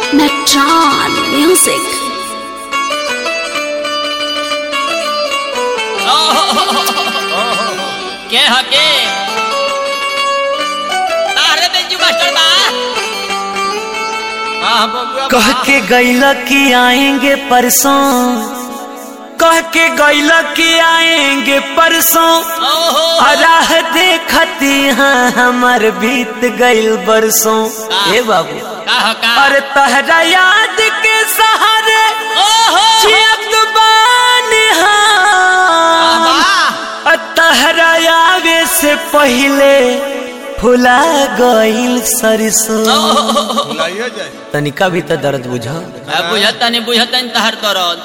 Metron Music. के हके अरे बेंजू मास्टर बा हां बबुआ कह के गैला कि आएंगे परसों कह के गैला कि आएंगे परसों ओहो राह देखती हाँ हमर बीत गइल बरसों ए बाबू का हो का अरे तहरा याद के सहारे ओहो जियत बानी हाँ वाह तहरा आवे से पहले फुला गइल सरसों बुलाइए जाए तनिका भी तो दर्द बुझा अब बुझता नहीं बुझता नहीं तहर दरद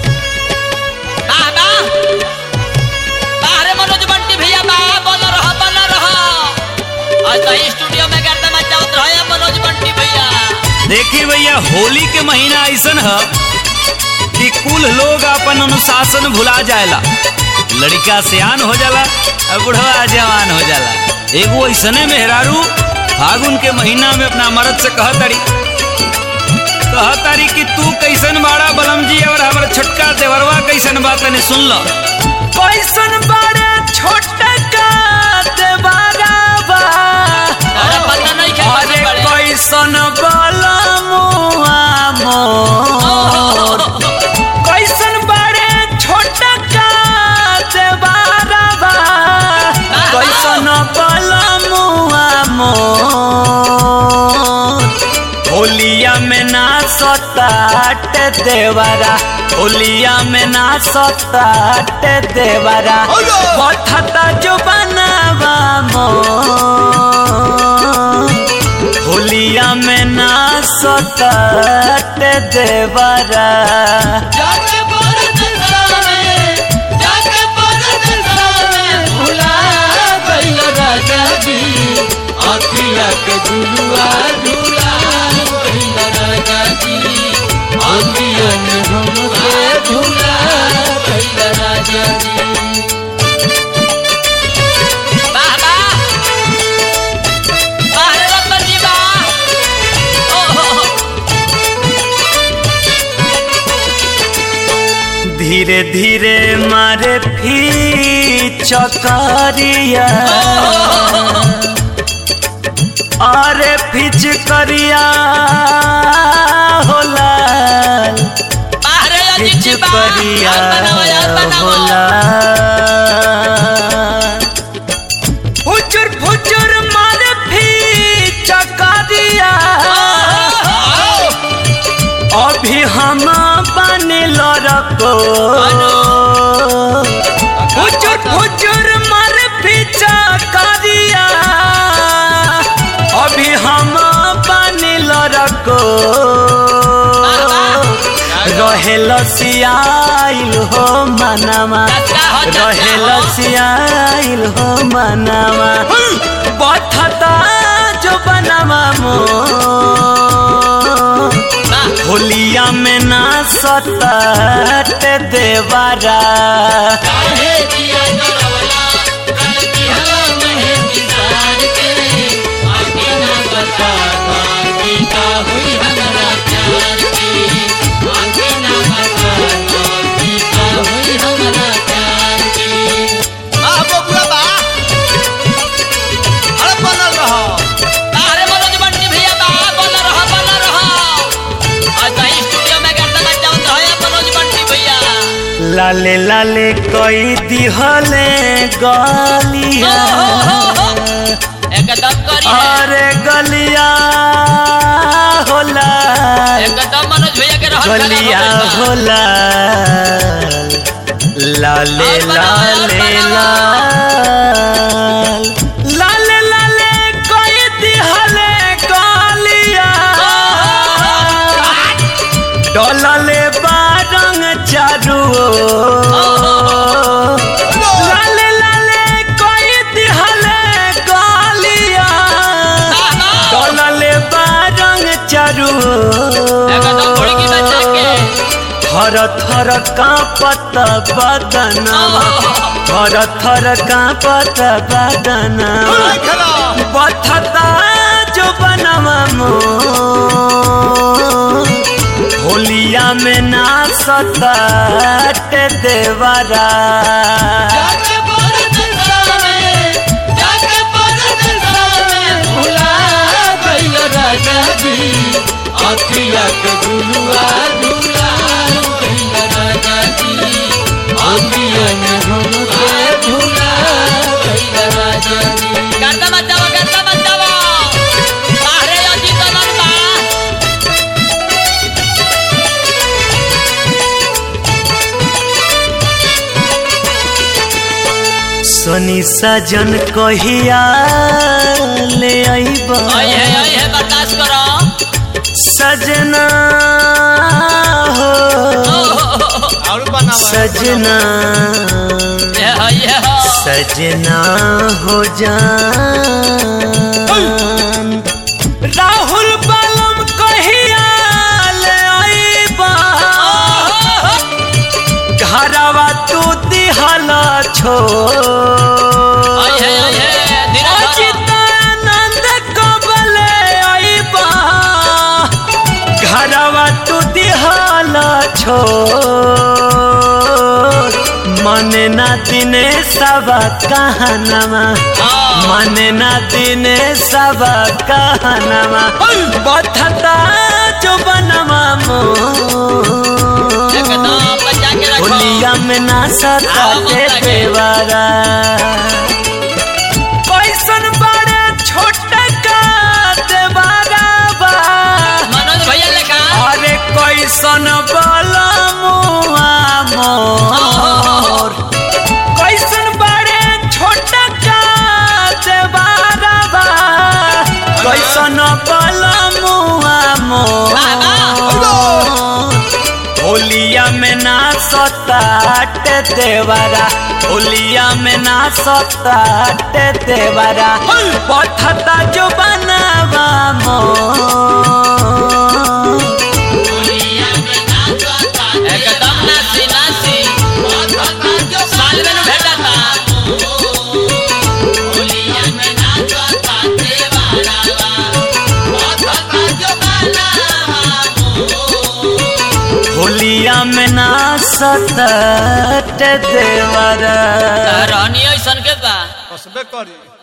बाबा बाहरे मनोज बंटी भैया बा बन रहा बन रहा आज तो स्टूडियो में गर्दा मचावत रहा मनोज बंटी भैया देखिए भैया होली के महीना ऐसन है कि कुल लोग अपन अनुशासन भुला जाएला लड़का सियान हो जाला और बुढ़वा जवान हो जाला एगो ऐसने मेहरारू फागुन के महीना में अपना मर्द से कहतरी कहतारी कि तू कैसन बाड़ा बलम जी और हमारा छोटका देवरवा कैसन बात तनी सुन लो कैसन बड़े छोटे का देवारा बा अरे पता नहीं क्या अरे कैसन बड़े। कैसन बला मुआ मोर कैसन बड़े छोटे का देवारा बा कैसन बला मुआ मोर होलिया में ना सताट देवरा होलिया में ना सताट देवरा बठता जो बनावा मोर होलिया में ना सताट देवरा जाके परदेसा में जाके परदेसा में भुला गइल राजा जी अखिया के झुलुआ झुला गइल राजा जी अखिया के झुलुआ झुला गइल राजा जी वाह वाह वाह रे रतन जी वाह ओहो धीरे धीरे मारे फी चकरिया अरे फिच करिया होला बाहरे अजीत फिच जी बा करिया यार बनाओ यार बनाओ होला फुचुर फुचुर मारे फी चकरिया अभी हम बने लड़को फुचुर फुचुर मर पीछा करिया अभी हम बने लड़को रहे लसियाइल हो मनामा रहे लसियाइल हो मनामा बठता जो बनामा मो होलिया में ना सताट देवारा आ बबुआ बा अरे बनल रहो बाहरे मनोज बंटी भैया बा बन रहा बन रहा आज तो स्टूडियो में गर्दा मचावत रहा मनोज बंटी भैया लाले लाले कोई दिहले गलिया एकदम करी अरे गलिया होला एकदम मनोज भैया के रहन गलिया होला लाले लाले लाल लाले लाले कोई दिहले गलिया डोलले बारंग चारू लाले लाले कोई दिहले गलिया डोलले बारंग चारू एकदम थोड़ी की बच्चा के थर थर कांपत बदनवा थर थर कांपत बदनवा खेला बथता जो बनवा मोर में ना सताट देवरा जाके परदेसवा में, जाके परदेसवा में भुला गइल राजा जी। अखिया के झुलुआ झुला गइल राजा जी। अखिया के झुलुआ झुला गइल राजा जी। गर्दा मत जाओ, गर्दा मत जाओ। बाहरे अजीत अमर बा। सोनी सजन कहिया ले आईब आई है आई है बर्दाश्त करो सजना हो और बनावा सजना ये है ये है सजना हो जान राहुल बालम कहिया ले आईबा घरवा तू दिहला छो आई है आई है धीरे धरो। अचितानंद कबले आईबा घरवा तू दिहला छो मने ना दिने सब कहनमा हाँ। मने ना दिने सब कहनमा बथता जो बनवा मो एकदम बचा के रखो होलिया में ना सता आओ, के बता के। देवारा कैसन बड़े छोटे का देवारा बा मनोज भैया लेखा अरे कैसन बला मुआ मोर कैसन बड़े छोटे का देवारा बा कैसन बला मुआ मोर होलिया में ना सताट देवरा होलिया में ना सताट देवरा पथता जो बनावा मो एकदम नासी नासी साल में भेटा था होलिया में ना सताट देवरा रहनी ऐसन के बा कसबे करी